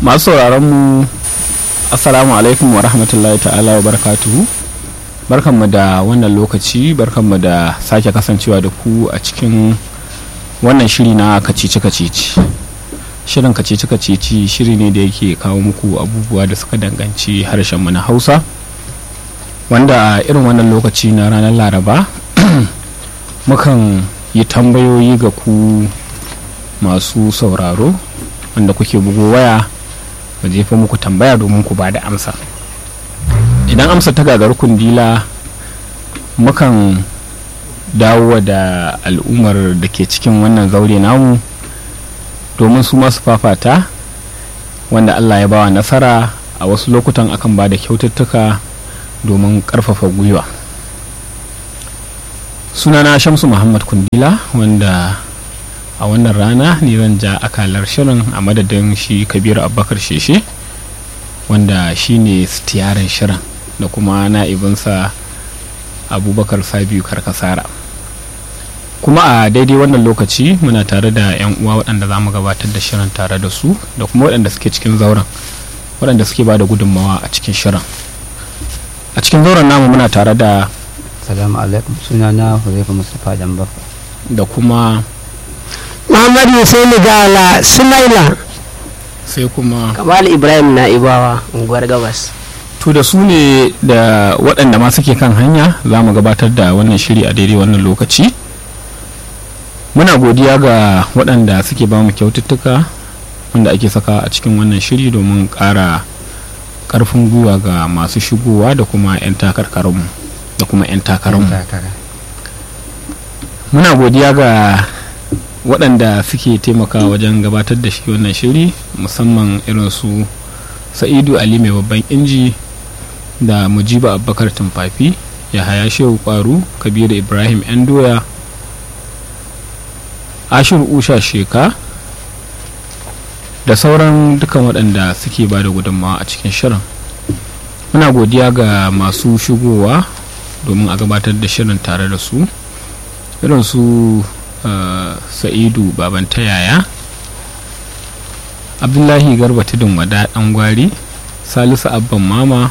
masu sauraron mu assalamu alaikum wa rahmatullahi ta'ala wa barakatuhu barkanmu da wannan lokaci barkanmu da sake kasancewa da ku a cikin wannan shiri na kacici kacici shirin kacici kacici shiri ne da yake kawo muku abubuwa da suka danganci harshenmu na hausa wanda a irin wannan lokaci na ranar laraba mukan yi tambayoyi ga ku masu sauraro wanda kuke bugo waya mu jefa muku tambaya domin ku ba da amsa idan amsa ta gagar kundila mukan dawo da al'ummar da ke cikin wannan zaure namu domin su masu fafata wanda allah ya bawa nasara a wasu lokutan akan ba da kyaututtuka domin karfafa gwiwa sunana shamsu muhammad kundila wanda a wannan rana ne zan ja akalar shirin a madadin shi kabiru abubakar sheshe wanda shi ne stiyarin shirin da kuma na'ibinsa abubakar sabiu karkasara kuma a daidai wannan lokaci muna tare da 'yan uwa waɗanda za mu gabatar da shirin tare da su da kuma waɗanda suke cikin zauren waɗanda suke ba da gudunmawa a cikin shirin a cikin zauren namu muna tare da salamu alaikum sunana huzaifa mustapha dambar da kuma Muhammadu Hussaini Gala Sumaila sai kuma Kamal Ibrahim Na'ibawa unguwar Gabas. to da su ne da waɗanda ma suke kan hanya za mu gabatar da wannan shiri a daidai wannan lokaci muna godiya ga waɗanda suke ba mu kyaututtuka wanda ake saka a cikin wannan shiri domin ƙara ƙarfin gwiwa ga masu shigowa da kuma 'yan takarkarmu da kuma 'yan takararmu muna godiya ga waɗanda suke taimakawa wajen gabatar da shi wannan shiri musamman irin su sa'idu ali mai babban inji da mujiba abubakar tumfafi ya haya shehu kwaru kabiru ibrahim yan doya ashir usha sheka da sauran dukan waɗanda suke ba da gudunmawa a cikin shirin muna godiya ga masu shigowa domin a gabatar da shirin tare da su irin su Uh, sa'idu baban ta yaya abdullahi garba tudun wada dan gwari salisu abban mama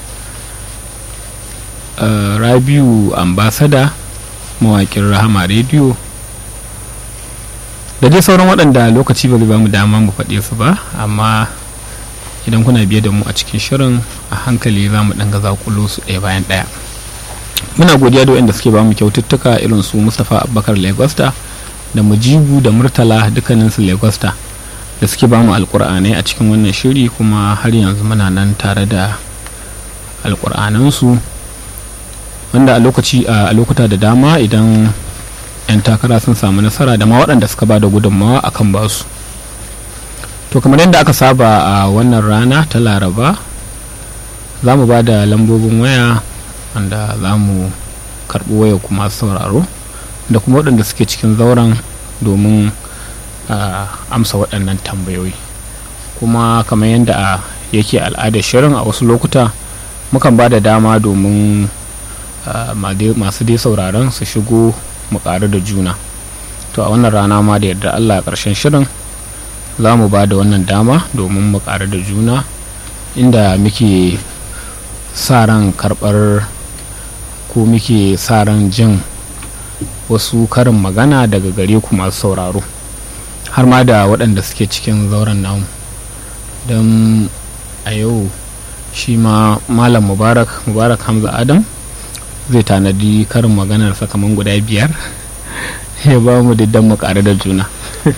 uh, rabiu ambasada mawakin rahama rediyo da dai sauran waɗanda lokaci ba zai ba mu dama mu faɗe su ba amma idan kuna biye da mu a cikin shirin a hankali za mu ɗan gaza kulo su ɗaya bayan ɗaya muna godiya da waɗanda suke ba mu kyaututtuka irin su mustapha abubakar lagosta da mujibu da murtala dukkaninsu lagosta da suke ba mu alkur'anai a cikin wannan shiri kuma har yanzu muna nan tare da alkur'anansu wanda a lokaci a lokuta da dama idan 'yan takara sun samu nasara da ma waɗanda suka ba da gudunmawa akan basu to kamar yadda aka saba a wannan rana ta laraba za mu ba da lambobin waya wanda za mu karɓi waya kuma sauraro da kuma waɗanda suke cikin zauren domin amsa waɗannan tambayoyi kuma kamar yadda yake al'adar shirin a wasu lokuta mukan ba da dama domin masu dai sauraron su shigo mu ƙaru da juna to a wannan rana ma da yadda allah ƙarshen shirin za mu ba da wannan dama domin mu ƙaru da juna inda muke sa ran karɓar ko muke sa ran jin wasu karin magana daga gare ku masu sauraro har ma da waɗanda suke cikin zauren namu don a yau shi ma malam mubarak mubarak hamza adam zai tanadi karin maganar sakamakon guda biyar ya ba mu diddan mu ƙare da juna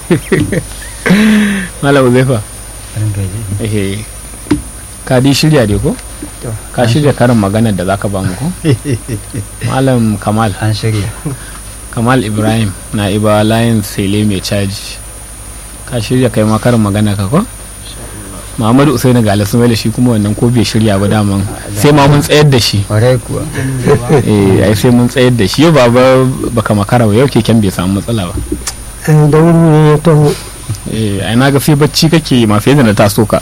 malam zaifa ka di shirya dai ko ka shirya karin maganar da zaka ba mu ko malam kamal an shirya kamal ibrahim na iba layin sele mai caji ka shirya kai makarin magana ka ko muhammadu usaini ga alasumai shi kuma wannan ko bai shirya ba daman sai ma mun tsayar da shi kwarai kuwa eh ai sai mun tsayar da shi yau baba baka makara ba yau keken bai samu matsala ba Da wuri ne ya taho. eh ai na ga sai bacci kake masu yadda na taso ka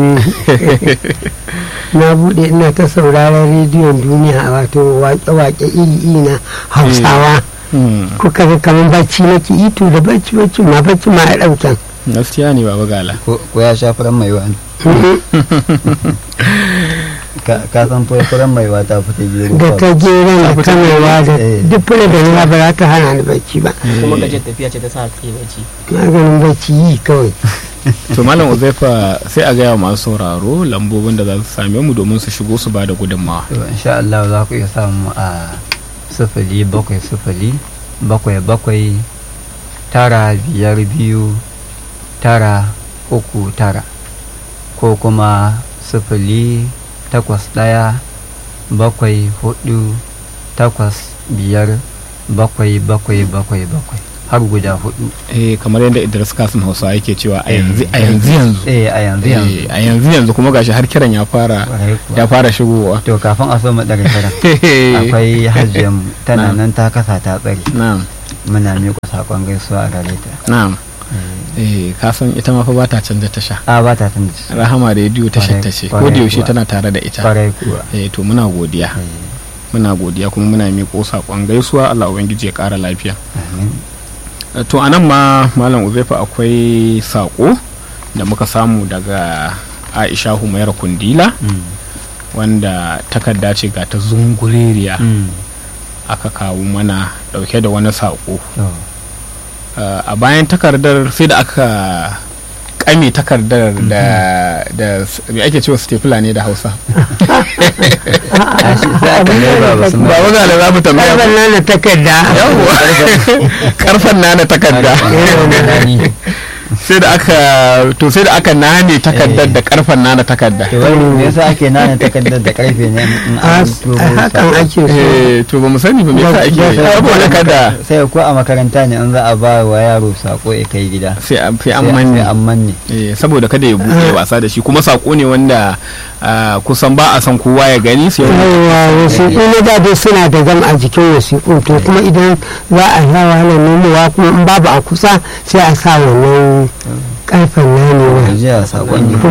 Na buɗe ina ta sauraron rediyon duniya wato waƙe-waƙe iri-iri na Hausawa. Kuka ga kamar bacci nake ito da bacci bacci ma bacci ma a ɗauken. gaskiya ne baba gala ko ko ya sha furan mai wani ka ka san furfuran mai wata fita gero da ta geron da ta maiwa da Eh. duk fura da ruwa ba za ta hana ni bacci ba kuma gajiyar tafiya ce ta sa ka yi bacci maganin bacci yi kawai to malam uzaifa sai a gaya wa masu sauraro lambobin da za su same mu domin su shigo su ba da gudunmawa to insha Allah za ku iya samu a sifili bakwai sifili bakwai bakwai tara biyar biyu tara uku tara ko kuma sifili takwas ɗaya bakwai hudu takwas biyar bakwai bakwai bakwai bakwai har guda hudu eh kamar yadda Idris Kasim Hausa yake cewa a yanzu a yanzu yanzu eh a yanzu yanzu Eh, a yanzu yanzu kuma gashi har kiran ya fara Kwarai kuwa. ya fara shigowa to kafin a so mu ɗaga kiran akwai hajjiyar tana nan ta kasa ta tsare na'am muna miƙa saƙon gaisuwa a gare ta na'am eh ka san ita ma fa ba ta canza tasha a ba ta tun da rahama rediyo tashar ta ce ko Kwarai da yaushe kuwa. tana tare da ita kwarai kuwa eh to muna godiya Eh, muna godiya kuma muna miƙo saƙon gaisuwa Allah ubangiji ya ƙara lafiya amin Eh, to anan ma malam uzaifa akwai saƙo da muka samu daga Aisha Humaira Kundila Mm, wanda takarda ce ga ta zungureriya mm, aka kawo mana ɗauke da wani saƙo to, Uh, a bayan takardar sai da aka kame takardar da da s- me ake cewa stapler ne da hausa a shi sai aka mai ba ba su ba wanda da za mu tambaya karban nan da takarda yawwa karfan nana takarda mai sai da aka to sai da aka nane takardar Eh. da karfan nana takarda to wani me yasa ake nana takardar da karfe ne in a an turo hakan sa- ake so eh to ba mu sani ba me yasa ake Ba- ba- saboda kada sai ko a makaranta ne in za a ba wa yaro sako ya kai gida sai an sai an sai manne an manne eh saboda kada ya buɗe wasa da shi kuma sako ne wanda ah, kusan ba a san kowa ya gani sai wanda yawa wasiƙu na da dai suna da gam a jikin wasiƙu to kuma idan za a sa wahalar nomowa kuma in babu a kusa sai a sa wannan karfen nanewa jiya sakon